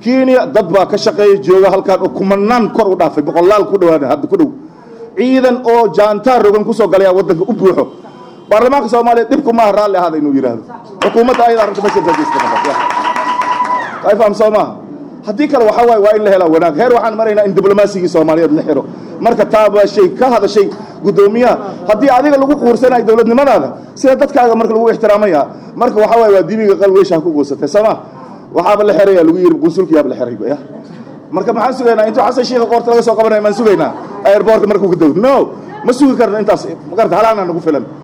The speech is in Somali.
kenya dad baa ka shaqeeya jooga halkaan oo kumanaan kor u dhaafay boqolaal ku dhawaada hadda ku dhow ciidan oo jaantaar rogan kusoo galaya waddanka u buuxo baarlamaanka soomaaliya dhibku maaha raalli ahaada inuu yidhaahdo xukuumadda ayada arrinta meesha ay faham soo maaha haddii kale waxaa waaye waa in la helaa wanaag heer waxaan maraynaa in diblomasigii soomaaliyeed la xiro marka taa waa shay ka hadashay guddoomiyaha haddii adiga lagu quursanayo dowladnimadaada sida dadkaaga marka lagu ixtiraamaya marka waxaa waaye waa dibiga qalweysha ku guursatay soo ma waxaaba la xeraya lagu yiri qunsulkiyaaba la xeray ya marka maxaan sugaynaa intuu xasan shiikha qoorta laga soo qabanaya maan sugaynaa airbortka markuu ka dego no ma sugi karno intaas magarta halaana nagu filan